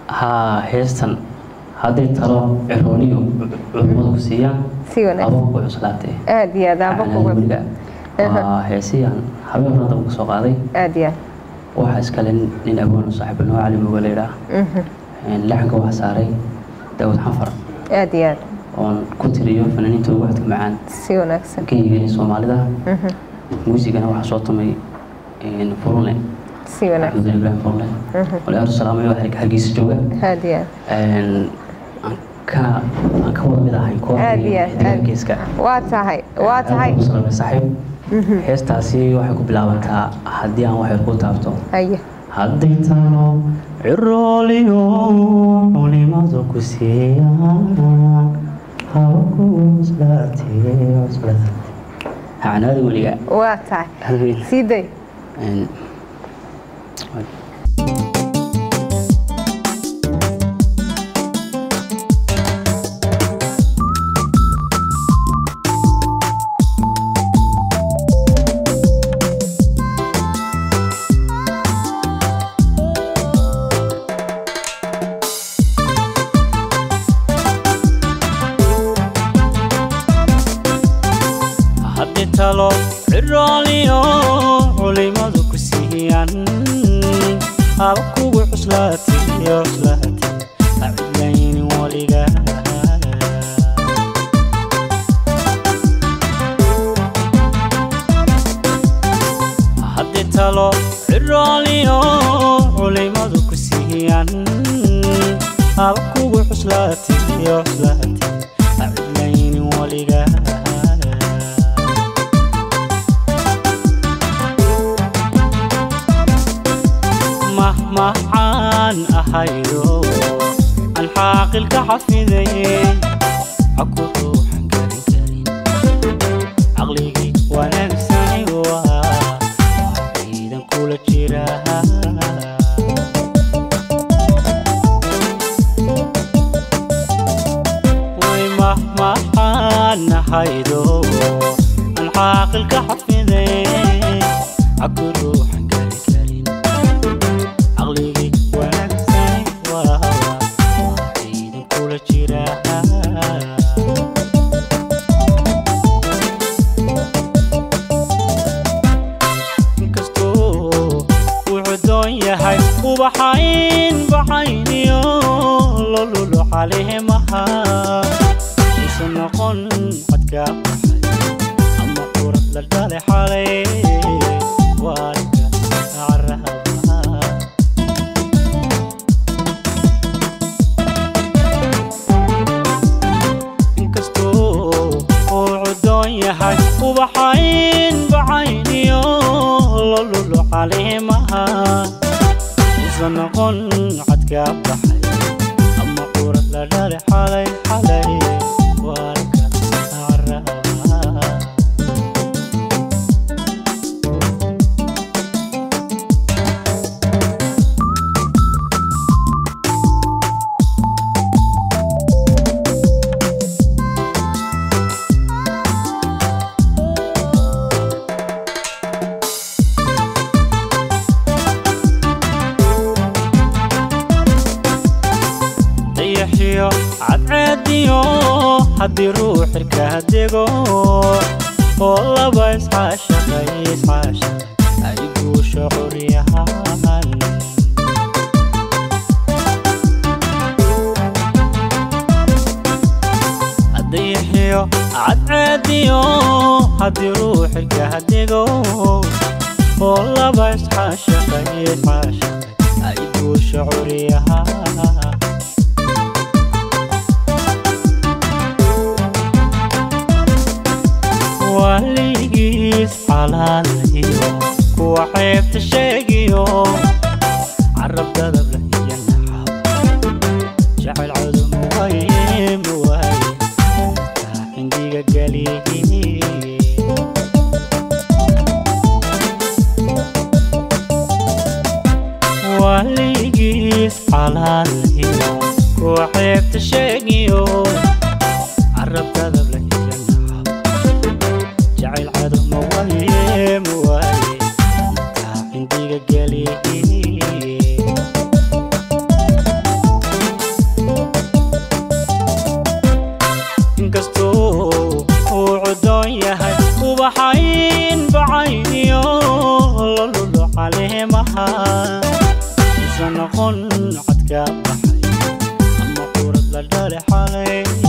haa heestan hadday talo cirooniyo culummadu ku siiyaan si wanaagsan abo ku cuslaatay aad iyo aad aaba kuga weliga waa heesiyaan habeen hore daba kasoo qaaday aad iyo waxaa iskale nin agoon saaxiib noo cali muga la yidhaah aad laxanka waxaa saaray daawud xanfar aad iyo aad oon ku tiriyo fanaaniinta ugu codka macaan si wanaagsan kenyigani soomaalida muusigana waxaa soo tumay furune si wanaagsan axmed ibrahim furune walaal salaamay waa hargeysa jooga aad iyo aad aan ka aan ka wada mid ahay aad iyo aad aad geeska waa tahay waa tahay saaxiib heestaasi waxay ku bilaabantaa haddii aan waxyar ku taabto haye hadday talo cirooliyo culimadu ku siiyaan haba ku cuslaatee cuslaatee hacnaada weliga waa tahay sii day haddi talo cirooliyo culimadu ku siiyaan haba kugu cuslaatiyo cuslaati acidlaynin weliga haddi talo cirooliyo culimadu ku siiyaan haba kugu cuslaatiyo cuslaati acidlaynin weliga mahmahcaan ahaydo aan xaaqilka xafidaye aku ruuxan garin karin caqligii wanaagsani waa ciidan kula jira way mahmahcaan ahaydo aan xaaqilka xafidaye aku ruuxan garin karin caqligii wanaagsan waa ciidan kula jira inkastoo wuxuu doon yahay ubaxayn baxayniyo lolulo caleemaha usan noqon codka baxay ama urad la dhale xalay waalidka caraha inkastoo uu cudoon yahay ubaxayn baxayniyo lolulo caleemaha usan noqon codka baxay ama urad la dhale xalay xalay waalka caraha dayaxiyo cadceediyo haddii ruux xirka dego oo laba isxaashaqay isxaashaqay ay guusho curyahaan dayaxiyo cadceediyo haddii ruux xirka dego oo laba isxaashaqay isxaashaqay ay guusho curyahaan waligiis calaalayo kuwa ceebta sheegiyo carab dadab la iyo naxab jacayl codum waye muwaaye taa xindiga galiyi waligiis calaalayo kuwa ceebta sheegiyo carab dadab la iyo naxab jacayl cadow ma waaye ma waaye taa xindiga galiyi yaa baxay ama curad la dhale xalay